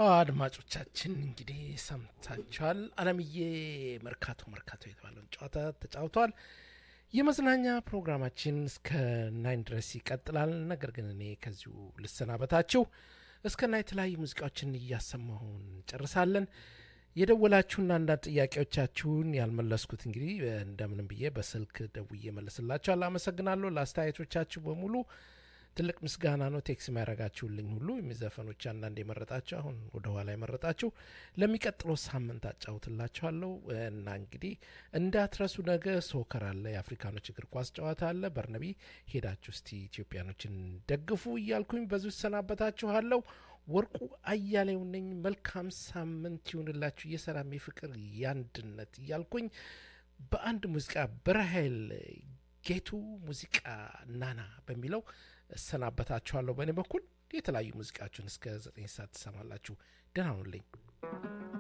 አድማጮቻችን እንግዲህ ሰምታችኋል። አለምዬ መርካቶ መርካቶ የተባለውን ጨዋታ ተጫውተዋል። የመዝናኛ ፕሮግራማችን እስከ ናይን ድረስ ይቀጥላል። ነገር ግን እኔ ከዚሁ ልሰናበታችሁ። እስከ ና የተለያዩ ሙዚቃዎችን እያሰማሁ እንጨርሳለን። የደወላችሁና አንዳንድ ጥያቄዎቻችሁን ያልመለስኩት እንግዲህ እንደምንም ብዬ በስልክ ደውዬ መለስላችኋል። አመሰግናለሁ ለአስተያየቶቻችሁ በሙሉ ትልቅ ምስጋና ነው። ቴክስ የሚያደርጋችሁልኝ ሁሉ የሚዘፈኖች አንዳንድ የመረጣችሁ አሁን ወደ ኋላ የመረጣችሁ ለሚቀጥለው ሳምንት አጫውትላችኋለሁ እና እንግዲህ እንዳትረሱ። ነገ ሶከር አለ፣ የአፍሪካኖች እግር ኳስ ጨዋታ አለ። በርነቢ ሄዳችሁ እስቲ ኢትዮጵያኖችን ደግፉ እያልኩኝ በዙ ይሰናበታችኋለሁ። ወርቁ አያሌው ነኝ። መልካም ሳምንት ይሁንላችሁ። የሰላም የፍቅር የአንድነት እያልኩኝ በአንድ ሙዚቃ በራሄል ጌቱ ሙዚቃ ናና በሚለው እሰናበታችኋለሁ። በእኔ በኩል የተለያዩ ሙዚቃችሁን እስከ ዘጠኝ ሰዓት ትሰማላችሁ። ደህና ሁኑልኝ።